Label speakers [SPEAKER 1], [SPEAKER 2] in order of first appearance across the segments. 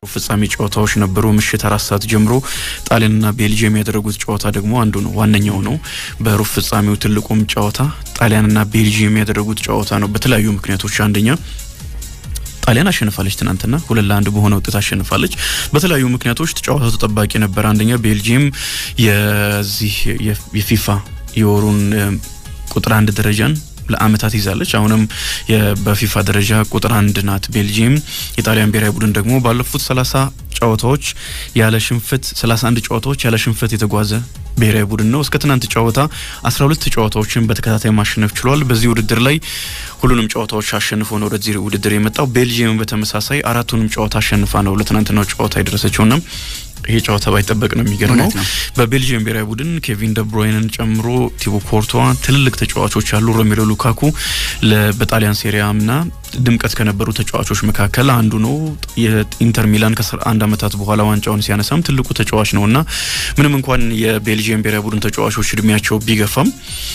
[SPEAKER 1] ፍጻሜ ጨዋታዎች ነበሩ። ምሽት አራት ሰዓት ጀምሮ ጣሊያንና ቤልጅየም ያደረጉት ጨዋታ ደግሞ አንዱ ነው፣ ዋነኛው ነው። በሩብ ፍጻሜው ትልቁም ጨዋታ ጣሊያንና ቤልጅየም ያደረጉት ጨዋታ ነው። በተለያዩ ምክንያቶች አንደኛ ጣሊያን አሸንፋለች። ትናንትና ሁለት ለአንድ በሆነ ውጤት አሸንፋለች። በተለያዩ ምክንያቶች ጨዋታው ተጠባቂ ነበር። አንደኛ ቤልጂየም የዚህ የፊፋ የወሩን ቁጥር አንድ ደረጃን ለአመታት ይዛለች። አሁንም በፊፋ ደረጃ ቁጥር አንድ ናት ቤልጂየም። የጣሊያን ብሔራዊ ቡድን ደግሞ ባለፉት ሰላሳ ጨዋታዎች ያለ ሽንፈት 31 ጨዋታዎች ያለ ሽንፈት የተጓዘ ብሔራዊ ቡድን ነው። እስከ ትናንት ጨዋታ 12 ጨዋታዎችን በተከታታይ ማሸነፍ ችሏል። በዚህ ውድድር ላይ ሁሉንም ጨዋታዎች አሸንፎ ነው ወደዚህ ውድድር የመጣው። ቤልጂየም በተመሳሳይ አራቱንም ጨዋታ አሸንፋ ነው ለትናንትናው ጨዋታ የደረሰችውና ይሄ ጨዋታ ባይጠበቅ ነው የሚገርመው። በቤልጅየም ብሔራዊ ቡድን ኬቪን ደብሮይንን ጨምሮ ቲቦ ኮርቷ ትልልቅ ተጫዋቾች አሉ። ሮሜሎ ሉካኩ በጣሊያን ሴሪያምና ድምቀት ከነበሩ ተጫዋቾች መካከል አንዱ ነው። የኢንተር ሚላን ከአስራ አንድ ዓመታት በኋላ ዋንጫውን ሲያነሳም ትልቁ ተጫዋች ነው እና ምንም እንኳን የቤልጅየም ብሔራዊ ቡድን ተጫዋቾች እድሜያቸው ቢገፋም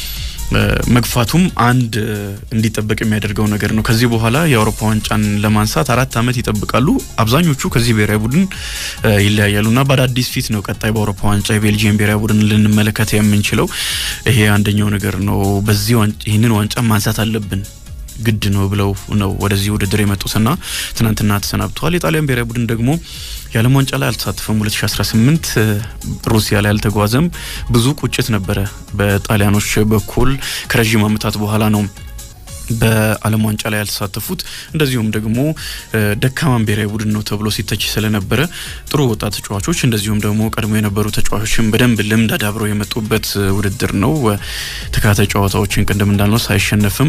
[SPEAKER 1] መግፋቱም አንድ እንዲጠበቅ የሚያደርገው ነገር ነው። ከዚህ በኋላ የአውሮፓ ዋንጫን ለማንሳት አራት ዓመት ይጠብቃሉ። አብዛኞቹ ከዚህ ብሔራዊ ቡድን ይለያያሉ እና በአዳዲስ ፊት ነው ቀጣይ በአውሮፓ ዋንጫ የቤልጂየም ብሔራዊ ቡድን ልንመለከት የምንችለው። ይሄ አንደኛው ነገር ነው። በዚህ ይህንን ዋንጫ ማንሳት አለብን ግድ ነው ብለው ነው ወደዚህ ውድድር የመጡትና ትናንትና ተሰናብተዋል። የጣሊያን ብሔራዊ ቡድን ደግሞ የዓለም ዋንጫ ላይ አልተሳተፈም። 2018 ሩሲያ ላይ አልተጓዘም። ብዙ ቁጭት ነበረ በጣሊያኖች በኩል ከረዥም ዓመታት በኋላ ነው በዓለም ዋንጫ ላይ ያልተሳተፉት እንደዚሁም ደግሞ ደካማን ብሔራዊ ቡድን ነው ተብሎ ሲተች ስለነበረ ጥሩ ወጣት ተጫዋቾች እንደዚሁም ደግሞ ቀድሞ የነበሩ ተጫዋቾችን በደንብ ልምድ አዳብረው የመጡበት ውድድር ነው። ተከታታይ ጨዋታዎችን ቅድም እንዳልነው ሳይሸነፍም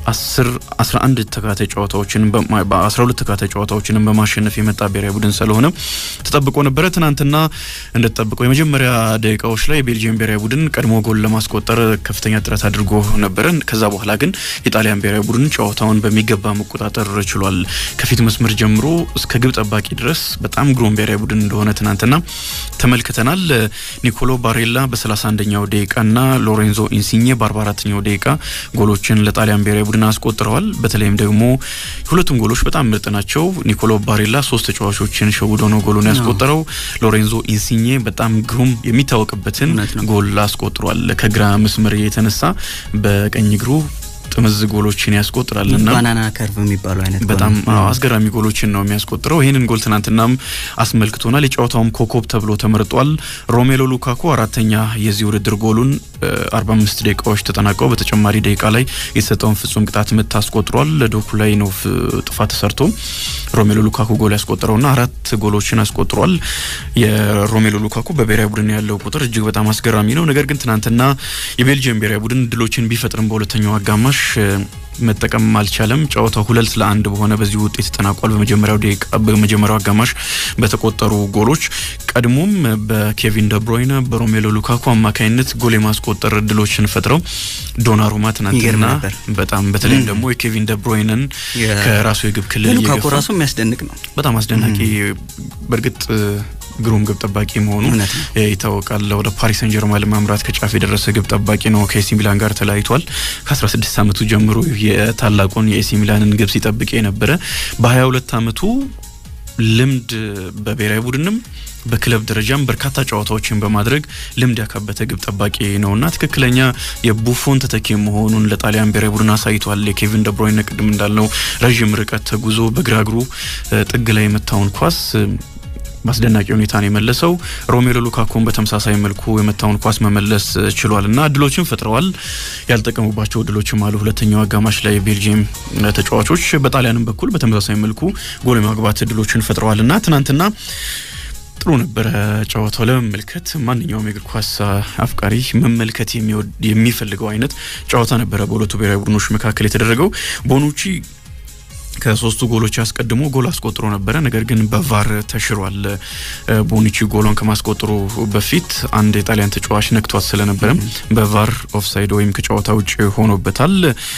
[SPEAKER 1] 11 ተከታታይ ጨዋታዎችን በ12 ተከታታይ ጨዋታዎችንም በማሸነፍ የመጣ ብሔራዊ ቡድን ስለሆነ ተጠብቆ ነበረ። ትናንትና እንደተጠብቀው የመጀመሪያ ደቂቃዎች ላይ የቤልጂየም ብሔራዊ ቡድን ቀድሞ ጎል ለማስቆጠር ከፍተኛ ጥረት አድርጎ ነበረ። ከዛ በኋላ ግን የጣሊያን ብሔራዊ ቡድን ጨዋታውን በሚገባ መቆጣጠር ችሏል። ከፊት መስመር ጀምሮ እስከ ግብ ጠባቂ ድረስ በጣም ግሩም ብሔራዊ ቡድን እንደሆነ ትናንትና ተመልክተናል። ኒኮሎ ባሬላ በ31ኛው ደቂቃና ሎሬንዞ ኢንሲኜ በ44ኛው ደቂቃ ጎሎችን ለጣሊያን ብሔራዊ ቡድን አስቆጥረዋል። በተለይም ደግሞ ሁለቱም ጎሎች በጣም ምርጥ ናቸው። ኒኮሎ ባሬላ ሶስት ተጫዋቾችን ሸውዶ ነው ጎሉን ያስቆጠረው። ሎሬንዞ ኢንሲኜ በጣም ግሩም የሚታወቅበትን ጎል አስቆጥሯል። ከግራ መስመር የተነሳ በቀኝ እግሩ ጥምዝ ጎሎችን ያስቆጥራል እና
[SPEAKER 2] ባናና ከርቭ የሚባሉ አይነት
[SPEAKER 1] በጣም አስገራሚ ጎሎችን ነው የሚያስቆጥረው። ይህንን ጎል ትናንትናም አስመልክቶናል። የጨዋታውም ኮከብ ተብሎ ተመርጧል። ሮሜሎ ሉካኩ አራተኛ የዚህ ውድድር ጎሉን 45 ደቂቃዎች ተጠናቀው በተጨማሪ ደቂቃ ላይ የተሰጠውን ፍጹም ቅጣት ምት አስቆጥሯል። ዶኩ ላይ ነው ጥፋት ተሰርቶ ሮሜሎ ሉካኩ ጎል ያስቆጠረውና አራት ጎሎችን አስቆጥሯል። የሮሜሎ ሉካኩ በብሔራዊ ቡድን ያለው ቁጥር እጅግ በጣም አስገራሚ ነው። ነገር ግን ትናንትና የቤልጅየም ብሔራዊ ቡድን ድሎችን ቢፈጥርም በሁለተኛው አጋማሽ መጠቀም አልቻለም። ጨዋታው ሁለት ለአንድ በሆነ በዚህ ውጤት ተጠናቋል። በመጀመሪያው ደቂቃ በመጀመሪያው አጋማሽ በተቆጠሩ ጎሎች ቀድሞም በኬቪን ደብሮይነ በሮሜሎ ሉካኩ አማካኝነት ጎል የማስቆጠር እድሎችን ፈጥረው ዶናሩማ ትናንትና በጣም በተለይም ደግሞ የኬቪን ደብሮይነን ከራሱ የግብ ክልል
[SPEAKER 2] ሉካኩ ራሱ የሚያስደንቅ ነው።
[SPEAKER 1] በጣም አስደናቂ በእርግጥ ግሩም ግብ ጠባቂ መሆኑ ይታወቃል። ወደ ፓሪስ ሰን ጀርማ ለማምራት ከጫፍ የደረሰ ግብ ጠባቂ ነው። ከኤሲ ሚላን ጋር ተለያይቷል። ከ16 ዓመቱ ጀምሮ የታላቁን የኤሲ ሚላንን ግብ ሲጠብቅ የነበረ በ22 ዓመቱ ልምድ በብሔራዊ ቡድንም በክለብ ደረጃም በርካታ ጨዋታዎችን በማድረግ ልምድ ያካበተ ግብ ጠባቂ ነውና ትክክለኛ የቡፎን ተተኪ መሆኑን ለጣሊያን ብሔራዊ ቡድን አሳይቷል። የኬቪን ደብሮይነ ቅድም እንዳልነው ረዥም ርቀት ተጉዞ በግራ እግሩ ጥግ ላይ የመታውን ኳስ በአስደናቂ ሁኔታ ነው የመለሰው። ሮሜሎ ሉካኩን በተመሳሳይ መልኩ የመታውን ኳስ መመለስ ችሏል እና እድሎችን ፈጥረዋል። ያልጠቀሙባቸው እድሎችም አሉ። ሁለተኛው አጋማሽ ላይ ቤልጅየም ተጫዋቾች በጣሊያንም በኩል በተመሳሳይ መልኩ ጎል የማግባት እድሎችን ፈጥረዋል እና ትናንትና ጥሩ ነበረ ጨዋታው ለመመልከት ማንኛውም የእግር ኳስ አፍቃሪ መመልከት የሚፈልገው አይነት ጨዋታ ነበረ በሁለቱ ብሔራዊ ቡድኖች መካከል የተደረገው ቦኑቺ ከሶስቱ ጎሎች አስቀድሞ ጎል አስቆጥሮ ነበረ። ነገር ግን በቫር ተሽሯል። ቦኒቺ ጎሏን ከማስቆጠሩ በፊት አንድ የጣሊያን ተጫዋች ነክቷት ስለነበረ በቫር ኦፍሳይድ ወይም ከጨዋታ ውጭ ሆኖበታል።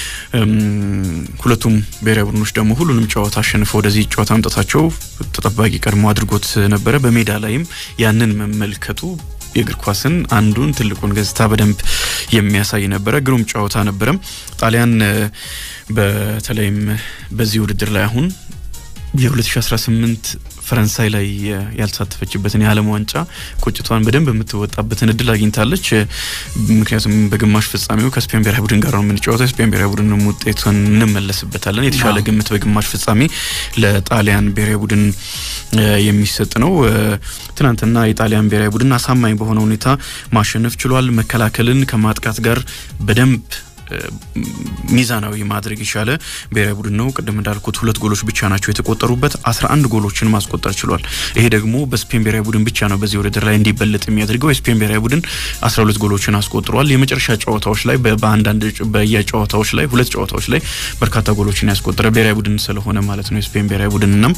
[SPEAKER 1] ሁለቱም ብሔራዊ ቡድኖች ደግሞ ሁሉንም ጨዋታ አሸንፈው ወደዚህ ጨዋታ መምጣታቸው ተጠባቂ ቀድሞ አድርጎት ነበረ። በሜዳ ላይም ያንን መመልከቱ የእግር ኳስን አንዱን ትልቁን ገጽታ በደንብ የሚያሳይ ነበረ። ግሩም ጨዋታ ነበረ። ጣሊያን በተለይም በዚህ ውድድር ላይ አሁን የ2018 ፈረንሳይ ላይ ያልተሳተፈችበትን የዓለም ዋንጫ ቁጭቷን በደንብ የምትወጣበትን እድል አግኝታለች። ምክንያቱም በግማሽ ፍጻሜው ከስፔን ብሔራዊ ቡድን ጋር ነው የምንጫወተው። የስፔን ብሔራዊ ቡድንም ውጤቱን እንመለስበታለን። የተሻለ ግምት በግማሽ ፍጻሜ ለጣሊያን ብሔራዊ ቡድን የሚሰጥ ነው። ትናንትና የጣሊያን ብሔራዊ ቡድን አሳማኝ በሆነ ሁኔታ ማሸነፍ ችሏል። መከላከልን ከማጥቃት ጋር በደንብ ሚዛናዊ ማድረግ የቻለ ብሔራዊ ቡድን ነው። ቅድም እንዳልኩት ሁለት ጎሎች ብቻ ናቸው የተቆጠሩበት፣ አስራ አንድ ጎሎችን ማስቆጠር ችሏል። ይሄ ደግሞ በስፔን ብሔራዊ ቡድን ብቻ ነው በዚህ ውድድር ላይ እንዲበለጥ የሚያደርገው። የስፔን ብሔራዊ ቡድን አስራ ሁለት ጎሎችን አስቆጥሯል። የመጨረሻ ጨዋታዎች ላይ በአንዳንድ በየጨዋታዎች ላይ ሁለት ጨዋታዎች ላይ በርካታ ጎሎችን ያስቆጠረ ብሔራዊ ቡድን ስለሆነ ማለት ነው የስፔን ብሔራዊ ቡድን እና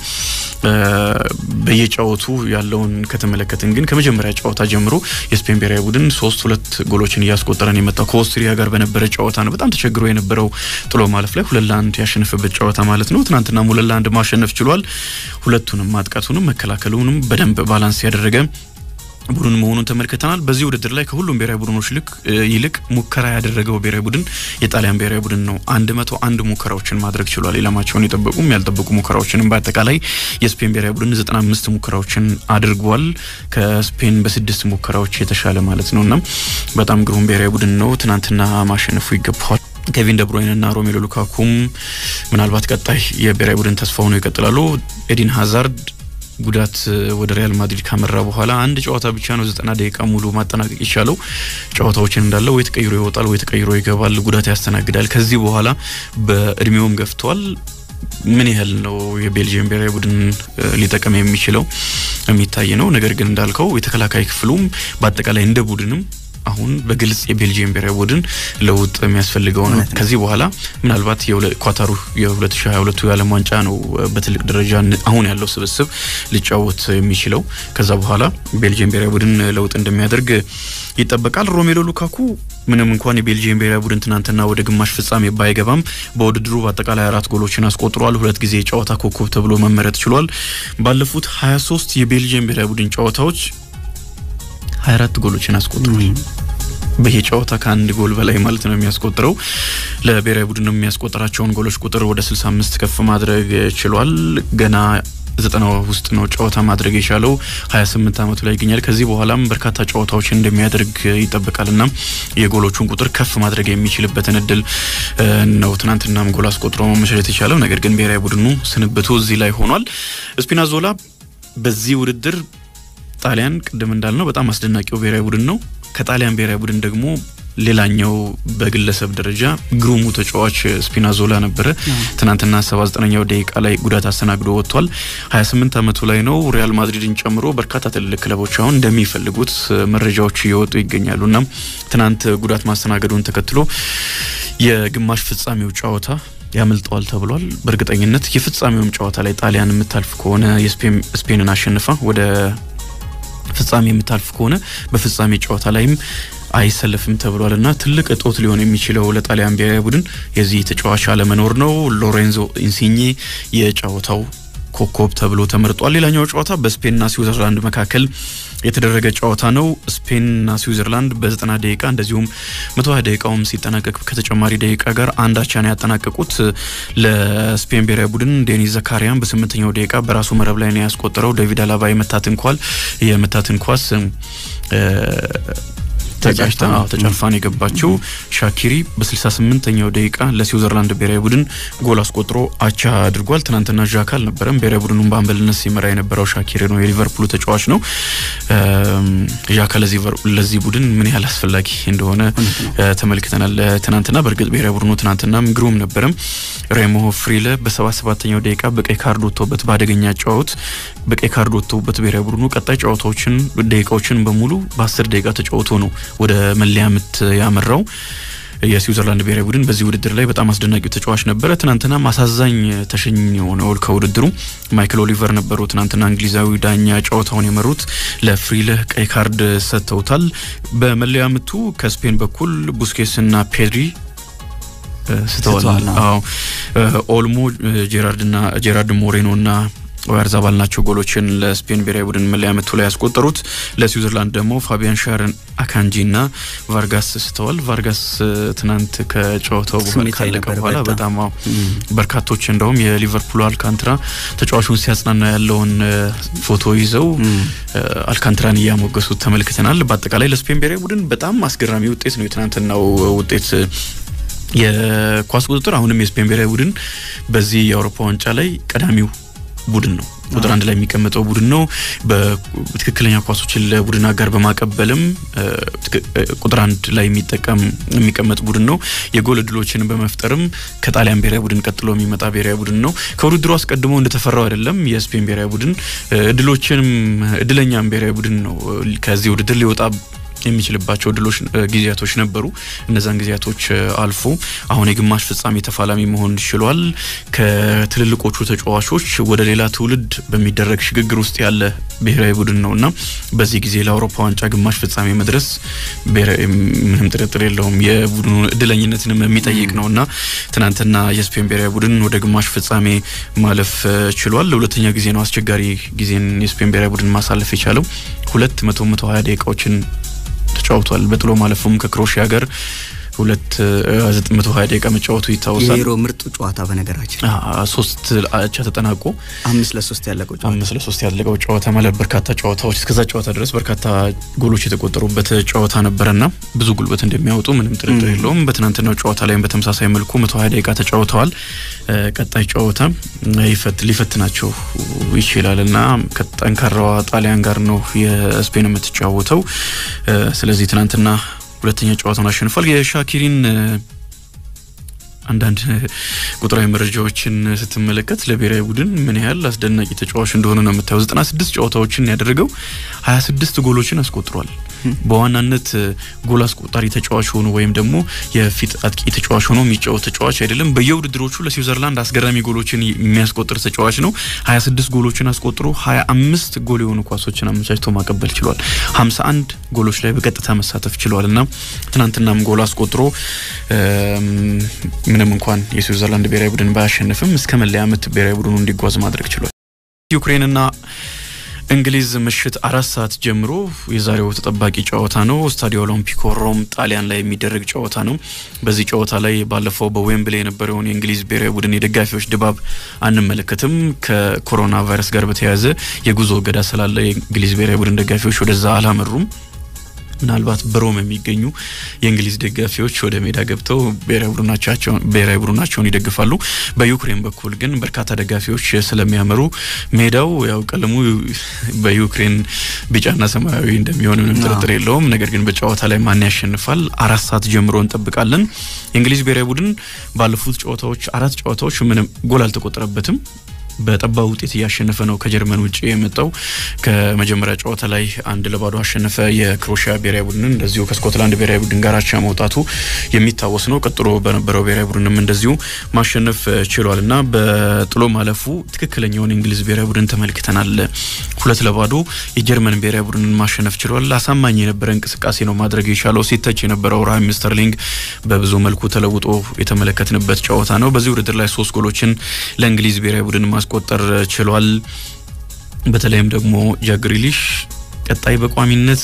[SPEAKER 1] በየጨዋቱ ያለውን ከተመለከትን ግን ከመጀመሪያ ጨዋታ ጀምሮ የስፔን ብሔራዊ ቡድን ሶስት ሁለት ጎሎችን እያስቆጠረን የመጣው ከኦስትሪያ ጋር በነበረ ጨዋታ ነው በጣም ተቸግሮ የነበረው ጥሎ ማለፍ ላይ ሁለት ለአንድ ያሸነፈበት ጨዋታ ማለት ነው። ትናንትና ሁለት ለአንድ ማሸነፍ ችሏል። ሁለቱንም ማጥቃቱንም መከላከሉንም በደንብ ባላንስ ያደረገ ቡድን መሆኑን ተመልክተናል። በዚህ ውድድር ላይ ከሁሉም ብሔራዊ ቡድኖች ልክ ይልቅ ሙከራ ያደረገው ብሔራዊ ቡድን የጣሊያን ብሔራዊ ቡድን ነው። አንድ መቶ አንድ ሙከራዎችን ማድረግ ችሏል። ኢላማቸውን የጠበቁም ያልጠበቁ ሙከራዎችንም በአጠቃላይ የስፔን ብሔራዊ ቡድን ዘጠና አምስት ሙከራዎችን አድርጓል። ከስፔን በስድስት ሙከራዎች የተሻለ ማለት ነው እና በጣም ግሩም ብሔራዊ ቡድን ነው። ትናንትና ማሸነፉ ይገባዋል። ኬቪን ደብሮይን እና ሮሜሎ ሉካኩም ምናልባት ቀጣይ የብሔራዊ ቡድን ተስፋ ሆነው ይቀጥላሉ። ኤዲን ሀዛርድ ጉዳት ወደ ሪያል ማድሪድ ካመራ በኋላ አንድ ጨዋታ ብቻ ነው ዘጠና ደቂቃ ሙሉ ማጠናቀቅ የቻለው። ጨዋታዎችን እንዳለ ወይ ተቀይሮ ይወጣል ወይ ተቀይሮ ይገባል፣ ጉዳት ያስተናግዳል። ከዚህ በኋላ በእድሜውም ገፍቷል። ምን ያህል ነው የቤልጅየም ብሔራዊ ቡድን ሊጠቀም የሚችለው የሚታይ ነው። ነገር ግን እንዳልከው የተከላካይ ክፍሉም በአጠቃላይ እንደ ቡድንም አሁን በግልጽ የቤልጂየም ብሔራዊ ቡድን ለውጥ የሚያስፈልገው ነው። ከዚህ በኋላ ምናልባት ኳታሩ የ2022 የዓለም ዋንጫ ነው በትልቅ ደረጃ አሁን ያለው ስብስብ ሊጫወት የሚችለው። ከዛ በኋላ ቤልጂየም ብሔራዊ ቡድን ለውጥ እንደሚያደርግ ይጠበቃል። ሮሜሎ ሉካኩ ምንም እንኳን የቤልጂየም ብሔራዊ ቡድን ትናንትና ወደ ግማሽ ፍጻሜ ባይገባም በውድድሩ በአጠቃላይ አራት ጎሎችን አስቆጥሯል። ሁለት ጊዜ የጨዋታ ኮከብ ተብሎ መመረጥ ችሏል። ባለፉት 23 የቤልጂየም ብሔራዊ ቡድን ጨዋታዎች 24 ጎሎችን አስቆጥሯል። በየጨዋታ ከአንድ ጎል በላይ ማለት ነው የሚያስቆጥረው። ለብሔራዊ ቡድን የሚያስቆጥራቸውን ጎሎች ቁጥር ወደ 65 ከፍ ማድረግ ችሏል። ገና ዘጠና ውስጥ ነው ጨዋታ ማድረግ የቻለው 28 ዓመቱ ላይ ይገኛል። ከዚህ በኋላም በርካታ ጨዋታዎችን እንደሚያደርግ ይጠበቃል እና የጎሎቹን ቁጥር ከፍ ማድረግ የሚችልበትን እድል ነው ትናንትናም ጎል አስቆጥሮ መመሸት የቻለው። ነገር ግን ብሔራዊ ቡድኑ ስንብቱ እዚህ ላይ ሆኗል። ስፒናዞላ በዚህ ውድድር ጣሊያን ቅድም እንዳልነው በጣም አስደናቂው ብሔራዊ ቡድን ነው። ከጣሊያን ብሔራዊ ቡድን ደግሞ ሌላኛው በግለሰብ ደረጃ ግሩሙ ተጫዋች ስፒናዞላ ነበረ። ትናንትና 79ኛው ደቂቃ ላይ ጉዳት አስተናግዶ ወጥቷል። 28 ዓመቱ ላይ ነው። ሪያል ማድሪድን ጨምሮ በርካታ ትልልቅ ክለቦች አሁን እንደሚፈልጉት መረጃዎች እየወጡ ይገኛሉ እና ትናንት ጉዳት ማስተናገዱን ተከትሎ የግማሽ ፍጻሜው ጨዋታ ያመልጠዋል ተብሏል። በእርግጠኝነት የፍጻሜውም ጨዋታ ላይ ጣሊያን የምታልፍ ከሆነ የስፔንን አሸንፋ ወደ ፍጻሜ የምታልፍ ከሆነ በፍጻሜ ጨዋታ ላይም አይሰለፍም ተብሏል እና ትልቅ እጦት ሊሆን የሚችለው ለጣሊያን ብሔራዊ ቡድን የዚህ ተጫዋች አለመኖር ነው። ሎሬንዞ ኢንሲኜ የጨዋታው ኮከብ ተብሎ ተመርጧል። ሌላኛው ጨዋታ በስፔንና ስዊዘርላንድ መካከል የተደረገ ጨዋታ ነው። ስፔንና ስዊዘርላንድ በ90 ደቂቃ እንደዚሁም 120 ደቂቃውም ሲጠናቀቅ ከተጨማሪ ደቂቃ ጋር አንድ አቻ ነው ያጠናቀቁት። ለስፔን ብሔራዊ ቡድን ዴኒስ ዘካሪያን በስምንተኛው ደቂቃ በራሱ መረብ ላይ ነው ያስቆጠረው። ዴቪድ አላባ የመታትን ኳል የመታትን ኳስ ተጫጭታ ተጨልፋን የገባችው ሻኪሪ በ68ኛው ደቂቃ ለስዊዘርላንድ ብሔራዊ ቡድን ጎል አስቆጥሮ አቻ አድርጓል። ትናንትና ዣካ አልነበረም። ብሔራዊ ቡድኑን በአምበልነት ሲመራ የነበረው ሻኪሪ ነው፣ የሊቨርፑሉ ተጫዋች ነው። ዣካ ለዚህ ቡድን ምን ያህል አስፈላጊ እንደሆነ ተመልክተናል ትናንትና። በእርግጥ ብሔራዊ ቡድኑ ትናንትናም ግሩም ነበረም። ሬሞ ፍሪለ በ77ኛው ደቂቃ በቀይ ካርድ ወጥቶበት በአደገኛ ጨዋት በቀይ ካርድ ወጥቶበት ብሔራዊ ቡድኑ ቀጣይ ጨዋታዎችን ደቂቃዎችን በሙሉ በ10 ደቂቃ ተጫውቶ ነው ወደ መለያ ምት ያመራው። የስዊዘርላንድ ብሔራዊ ቡድን በዚህ ውድድር ላይ በጣም አስደናቂው ተጫዋች ነበረ። ትናንትና አሳዛኝ ተሸኝ ሆነው ከውድድሩ ማይክል ኦሊቨር ነበሩ። ትናንትና እንግሊዛዊ ዳኛ ጨዋታውን የመሩት ለፍሪለህ ቀይ ካርድ ሰጥተውታል። በመለያ ምቱ ከስፔን በኩል ቡስኬስና ፔድሪ ስተዋል። አዎ ኦልሞ ጄራርድና ጄራርድ ሞሬኖና ኦያርዛባል ናቸው ጎሎችን ለስፔን ብሔራዊ ቡድን መለያ ምቱ ላይ ያስቆጠሩት። ለስዊዘርላንድ ደግሞ ፋቢያን ሻርን አካንጂ እና ቫርጋስ ስተዋል። ቫርጋስ ትናንት ከጨዋታው በኋላ ካለቀ በኋላ በጣም በርካቶች እንደውም የሊቨርፑል አልካንትራ ተጫዋቹን ሲያጽናና ያለውን ፎቶ ይዘው አልካንትራን እያሞገሱት ተመልክተናል። በአጠቃላይ ለስፔን ብሔራዊ ቡድን በጣም አስገራሚ ውጤት ነው የትናንትናው ውጤት። የኳስ ቁጥጥር አሁንም የስፔን ብሔራዊ ቡድን በዚህ የአውሮፓ ዋንጫ ላይ ቀዳሚው ቡድን ነው። ቁጥር አንድ ላይ የሚቀመጠው ቡድን ነው። በትክክለኛ ኳሶችን ለቡድን አጋር በማቀበልም ቁጥር አንድ ላይ የሚጠቀም የሚቀመጥ ቡድን ነው። የጎል እድሎችን በመፍጠርም ከጣሊያን ብሔራዊ ቡድን ቀጥሎ የሚመጣ ብሔራዊ ቡድን ነው። ከውድድሩ አስቀድሞ እንደተፈራው አይደለም። የስፔን ብሔራዊ ቡድን እድሎችንም እድለኛም ብሔራዊ ቡድን ነው። ከዚህ ውድድር ሊወጣ የሚችልባቸው ድሎች ጊዜያቶች ነበሩ። እነዛን ጊዜያቶች አልፎ አሁን የግማሽ ፍጻሜ ተፋላሚ መሆን ችሏል። ከትልልቆቹ ተጫዋቾች ወደ ሌላ ትውልድ በሚደረግ ሽግግር ውስጥ ያለ ብሔራዊ ቡድን ነው እና በዚህ ጊዜ ለአውሮፓ ዋንጫ ግማሽ ፍጻሜ መድረስ ምንም ጥርጥር የለውም የቡድኑ እድለኝነትንም የሚጠይቅ ነው እና ትናንትና የስፔን ብሔራዊ ቡድን ወደ ግማሽ ፍጻሜ ማለፍ ችሏል። ለሁለተኛ ጊዜ ነው አስቸጋሪ ጊዜን የስፔን ብሔራዊ ቡድን ማሳለፍ የቻለው ሁለት መቶ መቶ ሀያ ደቂቃዎችን ተጫውቷል። በጥሎ ማለፉም ከክሮሺያ ጋር ሁለት ዘጠኝ መቶ ሀያ ደቂቃ መጫወቱ ይታወሳል።
[SPEAKER 2] የዩሮ ምርጡ ጨዋታ በነገራችን
[SPEAKER 1] ሶስት አቻ ተጠናቆ
[SPEAKER 2] አምስት ለሶስት ያለቀው ጨዋታ
[SPEAKER 1] አምስት ለሶስት ያለቀው ጨዋታ ማለት በርካታ ጨዋታዎች እስከዛ ጨዋታ ድረስ በርካታ ጎሎች የተቆጠሩበት ጨዋታ ነበረና ብዙ ጉልበት እንደሚያወጡ ምንም ጥርጥር የለውም። በትናንትናው ጨዋታ ላይም በተመሳሳይ መልኩ መቶ ሀያ ደቂቃ ተጫውተዋል። ቀጣይ ጨዋታ ሊፈትናቸው ይችላል እና ከጠንካራዋ ጣሊያን ጋር ነው የስፔን የምትጫወተው። ስለዚህ ትናንትና ሁለተኛ ጨዋታውን አሸንፏል። የሻኪሪን አንዳንድ ቁጥራዊ መረጃዎችን ስትመለከት ለብሔራዊ ቡድን ምን ያህል አስደናቂ ተጫዋች እንደሆነ ነው የምታየው። ዘጠና ስድስት ጨዋታዎችን ያደረገው ሀያ ስድስት ጎሎችን አስቆጥሯል። በዋናነት ጎል አስቆጣሪ ተጫዋች ሆኖ ወይም ደግሞ የፊት አጥቂ ተጫዋች ሆኖ የሚጫወት ተጫዋች አይደለም። በየውድድሮቹ ለስዊዘርላንድ አስገራሚ ጎሎችን የሚያስቆጥር ተጫዋች ነው። ሀያ ስድስት ጎሎችን አስቆጥሮ ሀያ አምስት ጎል የሆኑ ኳሶችን አመቻችቶ ማቀበል ችሏል። ሀምሳ አንድ ጎሎች ላይ በቀጥታ መሳተፍ ችሏል እና ትናንትናም ጎል አስቆጥሮ ምንም እንኳን የስዊዘርላንድ ብሔራዊ ቡድን ባያሸንፍም እስከ መለያ ምት ብሔራዊ ቡድኑ እንዲጓዝ ማድረግ ችሏል። ዩክሬንና እንግሊዝ ምሽት አራት ሰዓት ጀምሮ የዛሬው ተጠባቂ ጨዋታ ነው። ስታዲዮ ኦሎምፒኮ ሮም ጣሊያን ላይ የሚደረግ ጨዋታ ነው። በዚህ ጨዋታ ላይ ባለፈው በዌምብሌ የነበረውን የእንግሊዝ ብሔራዊ ቡድን የደጋፊዎች ድባብ አንመለከትም። ከኮሮና ቫይረስ ጋር በተያያዘ የጉዞ እገዳ ስላለ የእንግሊዝ ብሔራዊ ቡድን ደጋፊዎች ወደዛ አላመሩም። ምናልባት በሮም የሚገኙ የእንግሊዝ ደጋፊዎች ወደ ሜዳ ገብተው ብሔራዊ ቡድናቸውን ይደግፋሉ። በዩክሬን በኩል ግን በርካታ ደጋፊዎች ስለሚያመሩ ሜዳው ያው ቀለሙ በዩክሬን ቢጫና ሰማያዊ እንደሚሆን ምንም ጥርጥር የለውም። ነገር ግን በጨዋታ ላይ ማን ያሸንፋል አራት ሰዓት ጀምሮ እንጠብቃለን። የእንግሊዝ ብሔራዊ ቡድን ባለፉት ጨዋታዎች አራት ጨዋታዎች ምንም ጎል አልተቆጠረበትም። በጠባብ ውጤት እያሸነፈ ነው ከጀርመን ውጭ የመጣው። ከመጀመሪያ ጨዋታ ላይ አንድ ለባዶ አሸነፈ የክሮሺያ ብሔራዊ ቡድንን። እንደዚሁ ከስኮትላንድ ብሔራዊ ቡድን ጋር አቻ መውጣቱ የሚታወስ ነው። ቀጥሎ በነበረው ብሔራዊ ቡድንም እንደዚሁ ማሸነፍ ችሏል እና በጥሎ ማለፉ ትክክለኛውን የእንግሊዝ ብሔራዊ ቡድን ተመልክተናል። ሁለት ለባዶ የጀርመን ብሔራዊ ቡድንን ማሸነፍ ችሏል። አሳማኝ የነበረ እንቅስቃሴ ነው ማድረግ የቻለው። ሲተች የነበረው ራሂም ስተርሊንግ በብዙ መልኩ ተለውጦ የተመለከትንበት ጨዋታ ነው። በዚህ ውድድር ላይ ሶስት ጎሎችን ለእንግሊዝ ብሔራዊ ቡድን ማስቆጠር ችሏል። በተለይም ደግሞ ጃክ ግሪሊሽ ቀጣይ በቋሚነት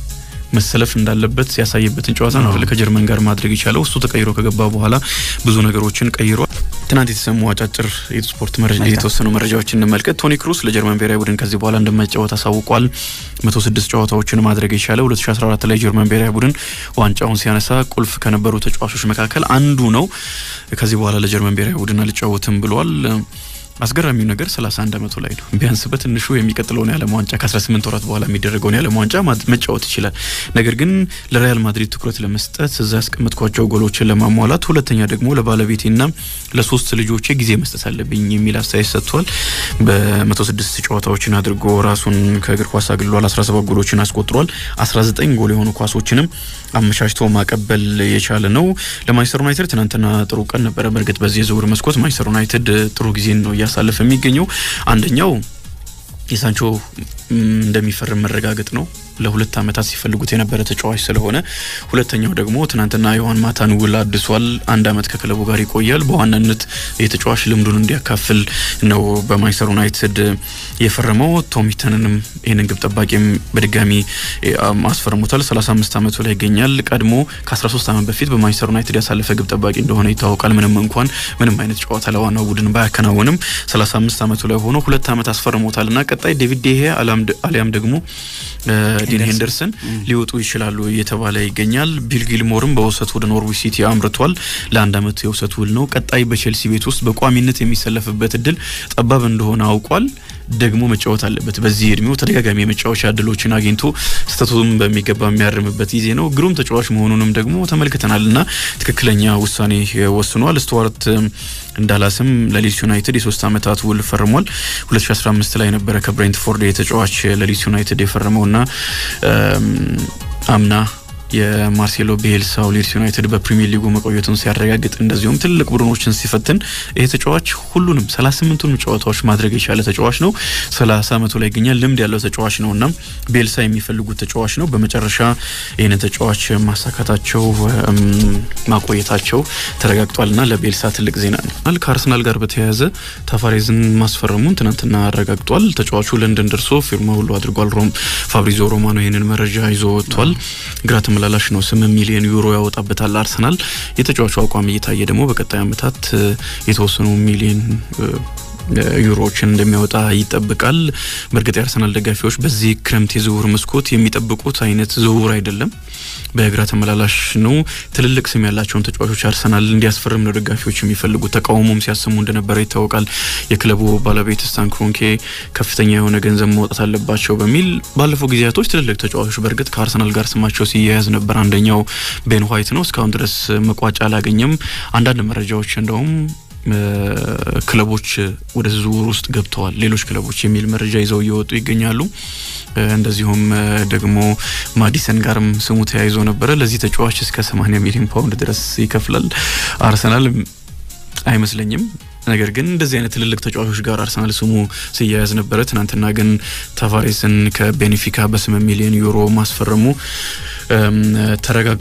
[SPEAKER 1] መሰለፍ እንዳለበት ያሳየበትን ጨዋታ ነው ከጀርመን ጋር ማድረግ የቻለው። እሱ ተቀይሮ ከገባ በኋላ ብዙ ነገሮችን ቀይሯል። ትናንት የተሰሙ አጫጭር የስፖርት የተወሰኑ መረጃዎችን እንመልከት። ቶኒ ክሩስ ለጀርመን ብሔራዊ ቡድን ከዚህ በኋላ እንደማይጫወት አሳውቋል። መቶ ስድስት ጨዋታዎችን ማድረግ የቻለው 2014 ላይ ጀርመን ብሔራዊ ቡድን ዋንጫውን ሲያነሳ ቁልፍ ከነበሩ ተጫዋቾች መካከል አንዱ ነው። ከዚህ በኋላ ለጀርመን ብሔራዊ ቡድን አልጫወትም ብሏል። አስገራሚው ነገር 31 ዓመቱ ላይ ነው። ቢያንስ በትንሹ የሚቀጥለውን የዓለም ዋንጫ ከ18 ወራት በኋላ የሚደረገውን የዓለም ዋንጫ መጫወት ይችላል። ነገር ግን ለሪያል ማድሪድ ትኩረት ለመስጠት እዛ ያስቀመጥኳቸው ጎሎችን ለማሟላት፣ ሁለተኛ ደግሞ ለባለቤቴና ለሶስት ልጆቼ ጊዜ መስጠት አለብኝ የሚል አስተያየት ሰጥቷል። በ106 ጨዋታዎችን አድርጎ ራሱን ከእግር ኳስ አግሏል። 17 ጎሎችን አስቆጥሯል። 19 ጎል የሆኑ ኳሶችንም አመቻችቶ ማቀበል የቻለ ነው። ለማንቸስተር ዩናይትድ ትናንትና ጥሩ ቀን ነበረ። በእርግጥ በዚህ የዝውውር መስኮት ማንቸስተር ዩናይትድ ጥሩ ጊዜን ነው እያሳለፈ የሚገኘው አንደኛው የሳንቾ እንደሚፈርም መረጋገጥ ነው። ለሁለት ዓመታት ሲፈልጉት የነበረ ተጫዋች ስለሆነ፣ ሁለተኛው ደግሞ ትናንትና ዮሐን ማታን ውል አድሷል። አንድ ዓመት ከክለቡ ጋር ይቆያል። በዋናነት የተጫዋች ልምዱን እንዲያካፍል ነው በማንቸስተር ዩናይትድ የፈረመው። ቶሚተንንም ይህንን ግብ ጠባቂም በድጋሚ አስፈርሙታል። 35 ዓመቱ ላይ ይገኛል። ቀድሞ ከ13 ዓመት በፊት በማንቸስተር ዩናይትድ ያሳለፈ ግብ ጠባቂ እንደሆነ ይታወቃል። ምንም እንኳን ምንም አይነት ጨዋታ ለዋናው ቡድን ባያከናውንም 35 ዓመቱ ላይ ሆኖ ሁለት ዓመት አስፈርሞታል እና ቀጣይ ዴቪድ ዴሄ አሊያም ደግሞ ዲን ሄንደርሰን ሊወጡ ይችላሉ እየተባለ ይገኛል። ቢል ጊልሞርም በውሰት ወደ ኖርዊች ሲቲ አምርቷል። ለአንድ ዓመት የውሰት ውል ነው። ቀጣይ በቼልሲ ቤት ውስጥ በቋሚነት የሚሰለፍበት እድል ጠባብ እንደሆነ አውቋል። ደግሞ መጫወት አለበት። በዚህ እድሜው ተደጋጋሚ የመጫወቻ እድሎችን አግኝቶ ስህተቱም በሚገባ የሚያርምበት ጊዜ ነው። ግሩም ተጫዋች መሆኑንም ደግሞ ተመልክተናል እና ትክክለኛ ውሳኔ ወስኗል። ስቱዋርት እንዳላስም ለሊድስ ዩናይትድ የሶስት ዓመታት ውል ፈርሟል። 2015 ላይ ነበረ ከብሬንትፎርድ የተጫዋች ለሊድስ ዩናይትድ የፈረመው እና አምና የማርሴሎ ቤልሳው ሊድስ ዩናይትድ በፕሪሚየር ሊጉ መቆየቱን ሲያረጋግጥ እንደዚሁም ትልቅ ቡድኖችን ሲፈትን ይህ ተጫዋች ሁሉንም 38ቱንም ጨዋታዎች ማድረግ የቻለ ተጫዋች ነው። 30 ዓመቱ ላይ ይገኛል። ልምድ ያለው ተጫዋች ነው እና ቤልሳ የሚፈልጉት ተጫዋች ነው። በመጨረሻ ይህንን ተጫዋች ማሳካታቸው ማቆየታቸው ተረጋግጧል እና ለቤልሳ ትልቅ ዜና ነው። ከአርሰናል ጋር በተያያዘ ታፋሬዝን ማስፈረሙን ትናንትና አረጋግጧል። ተጫዋቹ ለንደን ደርሶ ፊርማ ሁሉ አድርጓል። ሮም ፋብሪዞ ሮማኖ ይህንን መረጃ ይዞ ወጥቷል። ግራ ተመላላሽ ነው። ስምንት ሚሊዮን ዩሮ ያወጣበታል አርሰናል። የተጫዋቹ አቋም እየታየ ደግሞ በቀጣይ ዓመታት የተወሰኑ ሚሊዮን ዩሮዎችን እንደሚያወጣ ይጠብቃል። በእርግጥ የአርሰናል ደጋፊዎች በዚህ ክረምት የዝውውር መስኮት የሚጠብቁት አይነት ዝውውር አይደለም። በግራ ተመላላሽ ነው። ትልልቅ ስም ያላቸውን ተጫዋቾች አርሰናል እንዲያስፈርም ነው ደጋፊዎች የሚፈልጉት። ተቃውሞም ሲያሰሙ እንደነበረ ይታወቃል። የክለቡ ባለቤት ስታን ክሮንኬ ከፍተኛ የሆነ ገንዘብ ማውጣት አለባቸው በሚል ባለፈው ጊዜያቶች ትልልቅ ተጫዋቾች በእርግጥ ከአርሰናል ጋር ስማቸው ሲያያዝ ነበር። አንደኛው ቤን ዋይት ነው። እስካሁን ድረስ መቋጫ አላገኘም። አንዳንድ መረጃዎች እንደውም ክለቦች ወደ ዝውውር ውስጥ ገብተዋል፣ ሌሎች ክለቦች የሚል መረጃ ይዘው እየወጡ ይገኛሉ። እንደዚሁም ደግሞ ማዲሰን ጋርም ስሙ ተያይዞ ነበረ። ለዚህ ተጫዋች እስከ 80 ሚሊዮን ፓውንድ ድረስ ይከፍላል አርሰናል አይመስለኝም። ነገር ግን እንደዚህ አይነት ትልልቅ ተጫዋቾች ጋር አርሰናል ስሙ ሲያያዝ ነበረ። ትናንትና ግን ታቫሬስን ከቤኔፊካ በስምንት ሚሊዮን ዩሮ ማስፈረሙ ተረጋግጧል።